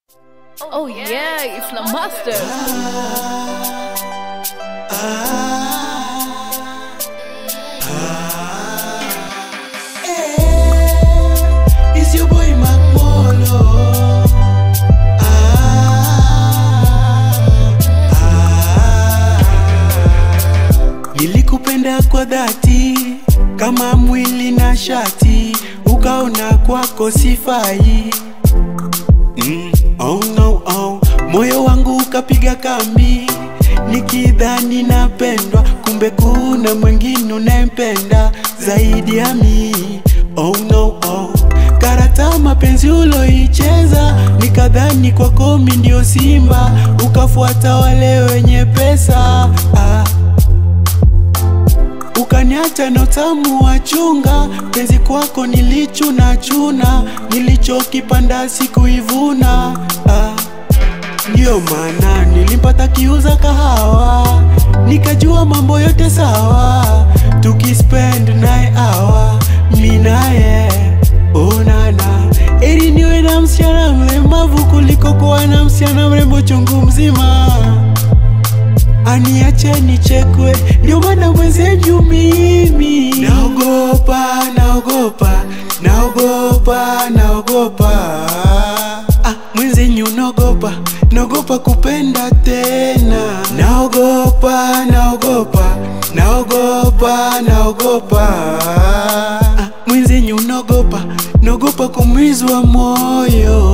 Oh yeah, it's the master. It's your boy Macmolo. Ah, ah. Nilikupenda kwa dhati kama mwili na shati, ukaona kwako sifai. Mm, oh no, oh. Moyo wangu ukapiga kambi nikidhani napendwa, kumbe kuna mwingine unayempenda zaidi ya mi. Oh no, oh. Karata mapenzi uloicheza, nikadhani kwako mi ndio simba, ukafuata wale wenye pesa ah. Ukaniacha na utamu wa chunga, penzi kwako nilichuna chuna, nilichokipanda sikuivuna ah. Ndiyo maana nilimpata kiuza kahawa, nikajua mambo yote sawa, tukispend naye awa mi naye onana, eri niwe na msichana mlemavu kuliko kuwa na msichana mrembo chungu mzima aniache nichekwe, ndio maana mwenzenyu mimi naogopa, naogopa, naogopa, naogopa ah, mwenzenyu naogopa, naogopa kupenda tena, naogopa, naogopa, naogopa, naogopa ah, mwenzenyu naogopa, naogopa kumizwa moyo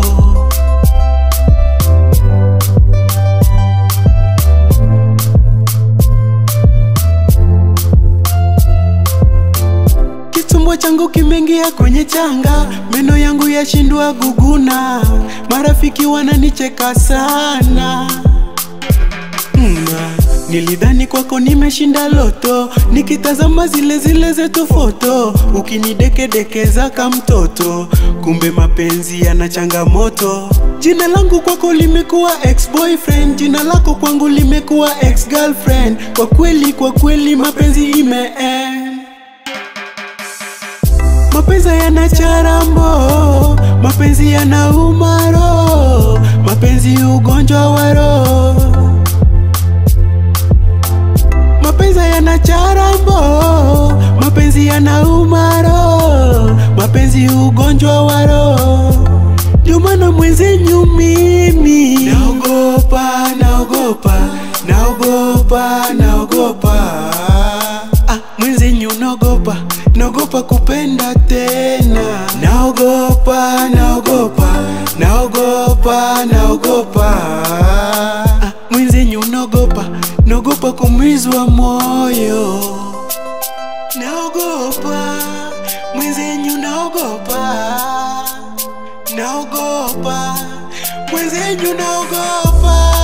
Kitumbo changu kimeingia kwenye changa, meno yangu yashindwa guguna, marafiki wananicheka sana. Mm, nilidhani kwako nimeshinda loto, nikitazama zile zile zetu foto, ukinidekedekeza ka mtoto, kumbe mapenzi yana changamoto. Jina langu kwako limekuwa ex boyfriend, jina lako kwangu limekuwa ex girlfriend. Kwa kweli, kwa kweli mapenzi imeend Mapenzi yana charambo, mapenzi yana umaro, mapenzi ugonjwa wa roho. Mapenzi yana charambo, mapenzi yana umaro, mapenzi ugonjwa wa roho. Ndio maana mwenzenyu mimi naogopa, naogopa, naogopa, naogopa ah, mwenzenyu naogopa, naogopa kupenda tena, naogopa, naogopa, naogopa, naogopa ah, mwenzenyu naogopa, naogopa kumizwa moyo, naogopa mwenzenyu, naogopa, naogopa mwenzenyu, naogopa